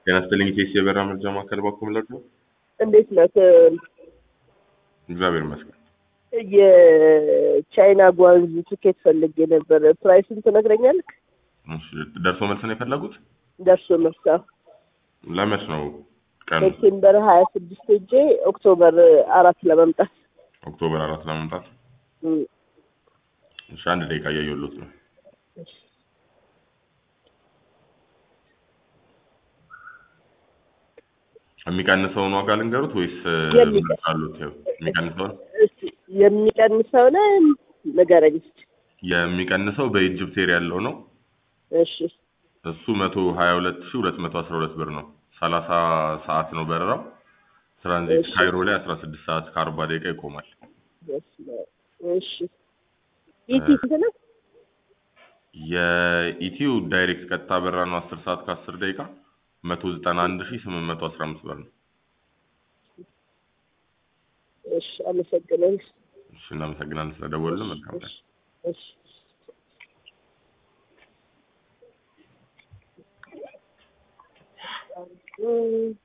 ጤና ይስጥልኝ ኬስ የበራ መርጃ ማዕከል ባኩም ለዱ እንዴት ነህ? እግዚአብሔር ይመስገን። የቻይና ጓንዝ ትኬት ፈልጌ ነበር። ፕራይሱን ትነግረኛለህ? እሺ፣ ደርሶ መልስ ነው የፈለጉት? ደርሶ መልስ ለመች ነው ቀኑ? ሴፕቴምበር ሀያ ስድስት ሄጄ ኦክቶበር አራት ለመምጣት ኦክቶበር አራት ለመምጣት። እም፣ እሺ፣ አንድ ደቂቃ እያየሁሎት ነው። የሚቀንሰውን ዋጋ ልንገሩት ወይስ የሚቀ- አሉት? ይኸው የሚቀንሰውን እስኪ የሚቀንሰውን ንገረኝ እስኪ። የሚቀንሰው በኢጅፕት ኤር ያለው ነው። እሺ እሱ መቶ ሀያ ሁለት ሺ ሁለት መቶ አስራ ሁለት ብር ነው። ሰላሳ ሰዓት ነው በረራው። ትራንዚት እሺ። ካይሮ ላይ አስራ ስድስት ሰዓት ከአርባ ደቂቃ ይቆማል። በስመ አብ። እሺ ኢቲ ስንት ነው? የኢትዮ ዳይሬክት ቀጥታ በረራ ነው አስር ሰዓት ከአስር ደቂቃ መቶ ዘጠና አንድ ሺ ስምንት መቶ አስራ አምስት ብር ነው። እሺ አመሰግናለሁ። እሺ እናመሰግናለን ስለደወሉልን። መልካም ቀን። እሺ እም